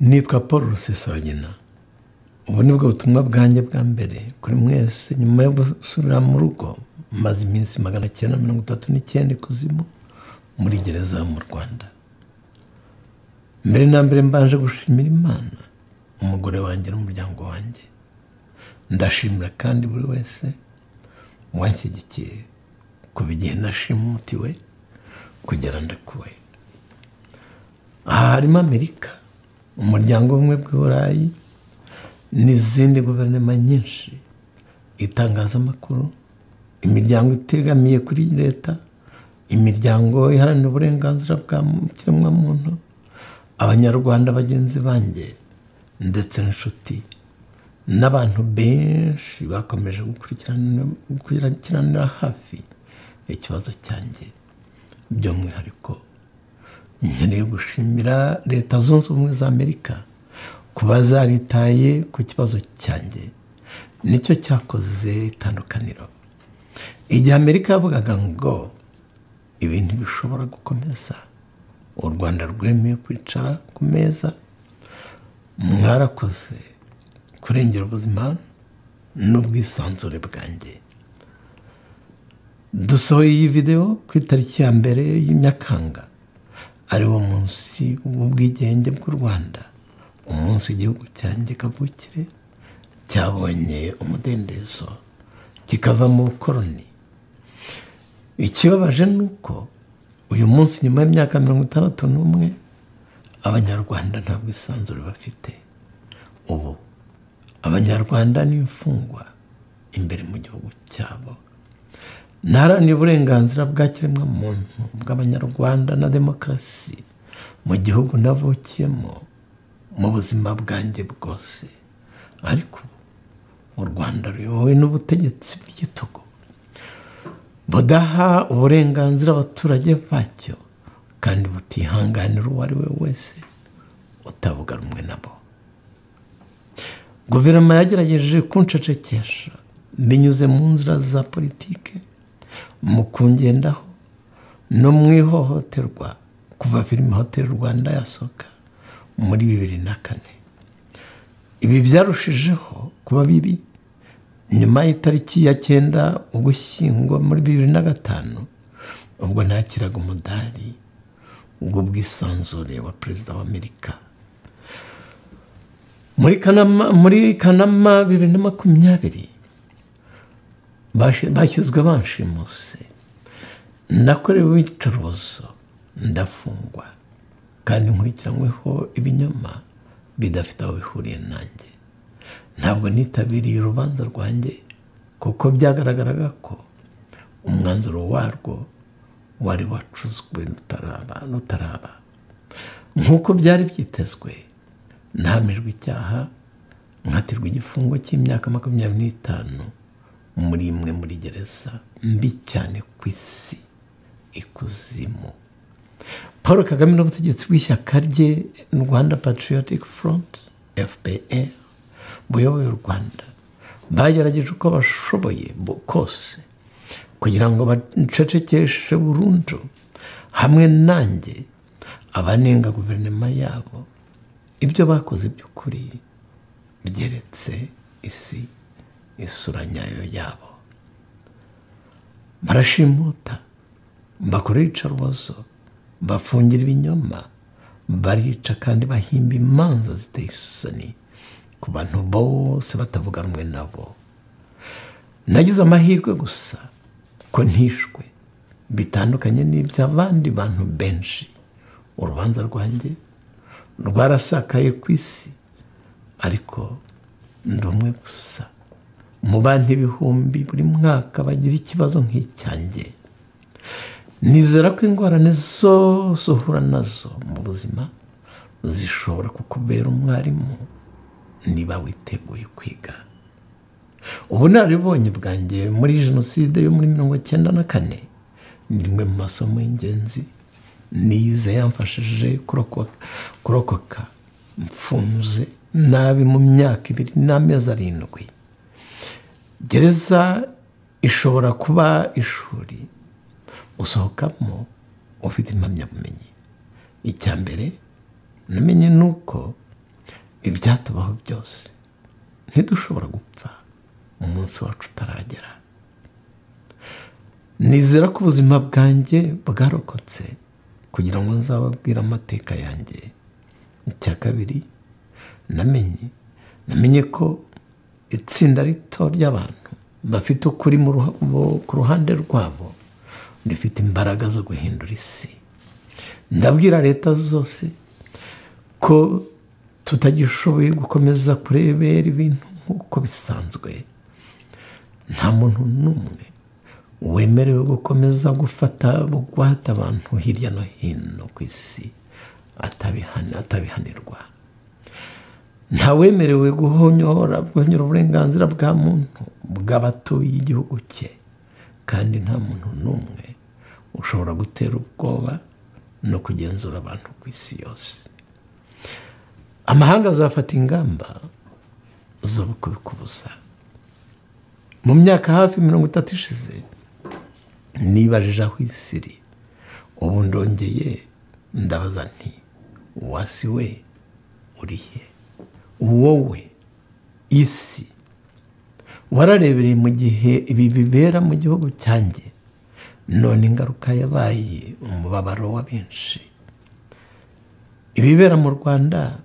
nitwa paul rusesabagina ubu ni bwo butumwa bwanjye bwa mbere kuri mwese nyuma yo gusubira mu rugo maze iminsi magana cyenda mirongo itatu n'icyenda ikuzimu muri gereza mu rwanda mbere na mbere mbanje gushimira imana umugore wanjye n'umuryango wanjye ndashimira kandi buri wese wanshyigikiye kuva igihe nashimutiwe kugera ndakuwe aha harimo amerika umuryango umwe bw'i burayi n'izindi guverinoma nyinshi itangazamakuru imiryango itegamiye kuri leta imiryango iharanira uburenganzira bwa kiremwamuntu abanyarwanda bagenzi banjye ndetse n'inshuti n'abantu benshi bakomeje gukurikiranira hafi ikibazo cyanjye by'umwihariko nkeneye gushimira leta zunze ubumwe za amerika kuba zaritaye ku kibazo cyanjye nicyo cyakoze itandukaniro igihe amerika yavugaga ngo ibintu bishobora gukomeza u rwanda rwemeye kwicara ku meza mwarakoze kurengera ubuzima n'ubwisanzure bwanjye dusohoye iyi videwo ku itariki ya mbere y'imyakanga ariwo munsi w'ubwigenge bw'u rwanda umunsi igihugu cyanjye kavukire cyabonye umudendezo kikava mu bukoroni ikibabaje ni uko uyu munsi nyuma y'imyaka mirongo itandatu n'umwe abanyarwanda nta bwisanzure bafite ubu abanyarwanda ni imfungwa imbere mu gihugu cyabo ntaharanira uburenganzira bwa kiremwamuntu bw'abanyarwanda na demokarasi mu gihugu navukiyemo mu buzima bwanjye bwose ariko u rwanda ruyobowe n'ubutegetsi bw'igitugu budaha uburenganzira abaturage bacyo kandi butihanganira uwo ari we wese utavuga rumwe nabo guverinoma yagerageje kunshacekesha binyuze mu nzira za politike mu kungendaho no mu ihohoterwa kuva filime hoteli rwanda yasohoka muri bibiri na kane ibi byarushijeho kuba bibi nyuma y'itariki ya cyenda ugushyingwa muri bibiri na gatanu ubwo nakiraga umudari bw'ubwisanzure wa perezida wa amerika muri kanama bibiri na makumyabiri bashyizwe banshimuse nakorewe iyicuruzo ndafungwa kandi nkurikiranyweho ibinyoma bidafite aho bihuriye nanjye ntabwo nitabiriye urubanza rwanjye kuko byagaragaraga ko umwanzuro warwo wari wacuzwe rutaraba nk'uko byari byitezwe ntahamijwe icyaha nkatirwa igifungo cy'imyaka makumyabiri n'itanu muri imwe muri gereza mbi cyane ku isi ikuzimu paul kagame n'ubutegetsi bw'ishyaka rye rwanda patriotic front fpr buyoboye u rwanda bagerageje uko bashoboye kose kugira ngo bacecekeshe burundu hamwe nanjye abanenga guverinoma yabo ibyo bakoze by'ukuri byeretse isi isura nyayo yabo barashimuta bakora iyicarubozo bafungira ibinyoma barica kandi bahimba imanza ziteye isoni ku bantu bose batavuga rumwe nabo nagize amahirwe gusa ko ntishwe bitandukanye n'iby'abandi bantu benshi urubanza rwanjye rwarasakaye ku isi ariko ndi umwe gusa mu bantu ibihumbi buri mwaka bagira ikibazo nk'icyanjye nizera ko ingorane zose uhura nazo mu buzima zishobora kukubera umwarimu niba witeguye kwiga ubunararibonye bwanjye muri jenoside yo muri mirongo icyenda na kane ni rimwe mu masomo y'ingenzi nize yamfashije kurokoka mfunze nabi mu myaka ibiri n'amezi arindwi gereza ishobora kuba ishuri usohokamo ufite impamyabumenyi icya mbere namenye ni uko ibyatubaho byose ntidushobora gupfa umunsi wacu utaragera nizera ko ubuzima bwanjye bwarokotse kugira ngo nzababwire amateka yanjye icya kabiri namenye namenye ko itsinda rito ry'abantu bafite ukuri mu ruha- bo- ku ruhande rwabo rifite imbaraga zo guhindura isi ndabwira leta zose ko tutagishoboye gukomeza kurebera ibintu nk'uko bisanzwe nta muntu n'umwe wemerewe gukomeza gufata bugwate abantu hirya no hino ku isi atabihani- atabihanirwa nta wemerewe guhonyora guhonyora uburenganzira bwa muntu bw'abatuye igihugu cye kandi nta muntu n'umwe ushobora gutera ubwoba no kugenzura abantu ku isi yose amahanga azafata ingamba zo kubikubuza mu myaka hafi mirongo itatu ishize nibajije aho isi iri ubu ndongeye ndabaza nti wasi we uri he wowe isi wararebereye mu gihe ibi bibera mu gihugu cyanjye none ingaruka yabaye umubabaro wa benshi ibibera mu rwanda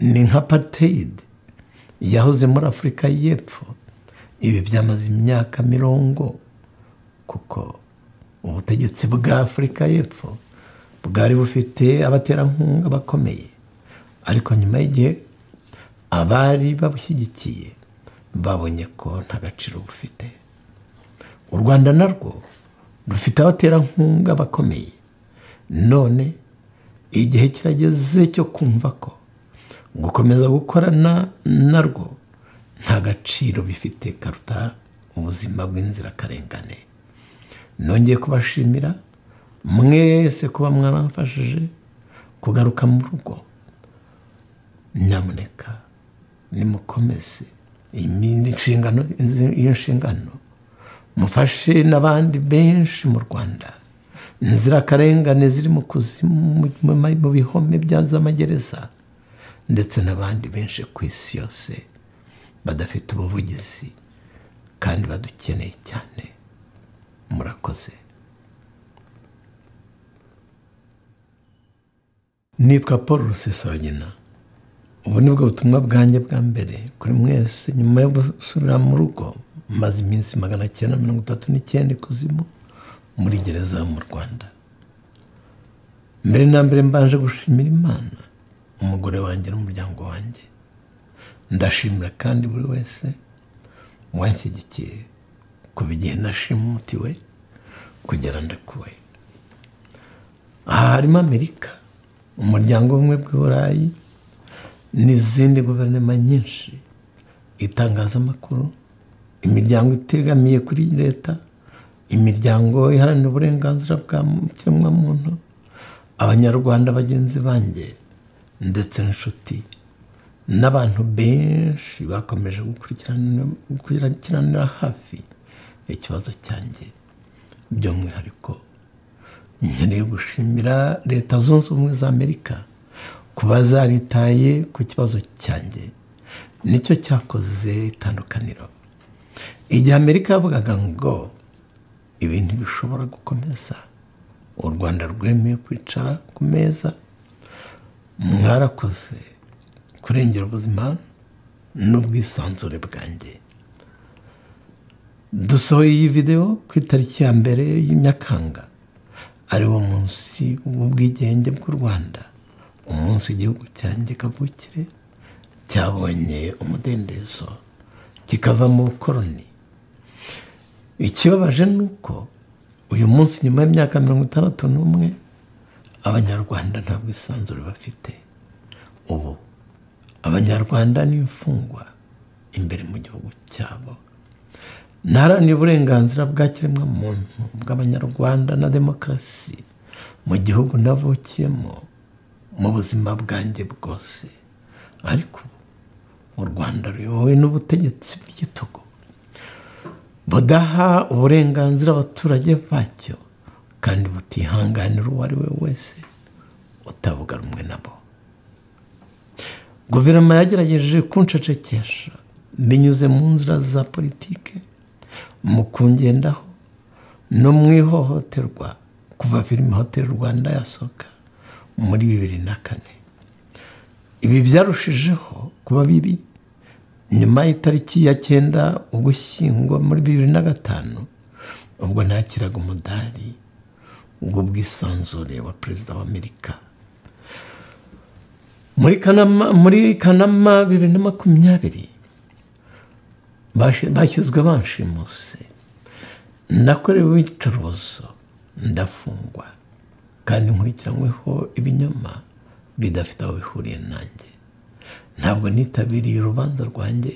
ni nka pateyidi yahoze muri afurika y'epfo ibi byamaze imyaka mirongo kuko ubutegetsi bwa afurika y'epfo bwari bufite abaterankunga bakomeye ariko nyuma y'igihe abari babushyigikiye babonye ko nta gaciro bufite u rwanda narwo rufite abaterankunga bakomeye none igihe kirageze cyo kumva ko gukomeza gukorana narwo nta gaciro bifite karuta ubuzima bw'inzirakarengane nongeye kubashimira mwese kuba mwaramfashije kugaruka mu rugo nyamuneka nimukomeze iyi ni inshingano izi- iyo nshingano mufashe n'abandi benshi mu rwanda inzirakarengane ziri mu kuzimu mu- mu ma- mu bihome bya z'amagereza ndetse n'abandi benshi ku isi yose badafite ubuvugizi kandi badukeneye cyane murakoze nitwa paul rusesabagina ubu ni bwo butumwa bwanjye bwa mbere kuri mwese nyuma yo gusubira mu rugo maze iminsi magana cyenda mirongo itatu n'icyenda ikuzimu muri gereza yo mu rwanda mbere na mbere mbanje gushimira imana umugore wanjye n'umuryango wanjye ndashimira kandi buri wese wanshyigikiye kuva igihe nashimutiwe kugera ndakuwe aha harimo amerika umuryango umwe bw'i burayi n'izindi guverinoma nyinshi itangazamakuru imiryango itegamiye kuri leta imiryango iharanira uburenganzira bwa kiremwamuntu abanyarwanda bagenzi banjye ndetse n'inshuti n'abantu benshi bakomeje gukurikirana- gukurikiranira hafi ikibazo cyanjye by'umwihariko nkeneye gushimira leta zunze ubumwe za amerika kuba zaritaye ku kibazo cyanjye nicyo cyakoze itandukaniro igihe amerika yavugaga ngo ibi ntibishobora gukomeza u rwanda rwemeye kwicara ku meza mwarakoze kurengera ubuzima n'ubwisanzure bwanjye dusohoye iyi videwo ku itariki ya mbere y'imyakanga ari wo munsi w'ubwigenge bw'u rwanda umunsi igihugu cyanjye kavukire cyabonye umudendezo kikava mu bukoroni ikibabaje ni uko uyu munsi nyuma y'imyaka mirongo itandatu n'umwe abanyarwanda nta bwisanzure bafite ubu abanyarwanda ni imfungwa imbere mu gihugu cyabo ntaharanira uburenganzira bwa kiremwamuntu bw'abanyarwanda na demokarasi mu gihugu navukiyemo mu buzima bwanjye bwose ariko ubu u rwanda ruyobowe n'ubutegetsi bw'igitugu budaha uburenganzira abaturage bacyo kandi butihanganira uwo ari we wese utavuga rumwe nabo guverinoma yagerageje kunshecekesha binyuze mu nzira za politike mu kungendaho no mu ihohoterwa kuva filime hoteli rwanda yasohoka muri bibiri na kane ibi byarushijeho kuba bibi nyuma y'itariki ya cyenda ugushyingwa muri bibiri na gatanu ubwo nakiraga umudari ubwo bwisanzure wa perezida wa amerika muri kanama muri kanama bibiri na makumyabiri bashi- bashyizwe banshimuse nakorewe iyicarubozo ndafungwa kandi nkurikiranyweho ibinyoma bidafite aho bihuriye nanjye ntabwo nitabiriye urubanza rwanjye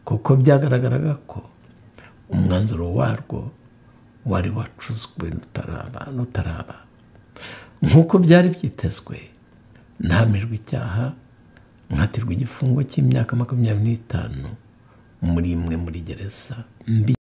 kuko byagaragaraga ko umwanzuro warwo wari wacuzwe rutaraba rutaraba nk'uko byari byitezwe ntahamijwe icyaha nkatirwa igifungo cy'imyaka makumyabiri n'itanu muri imwe muri gereza mbi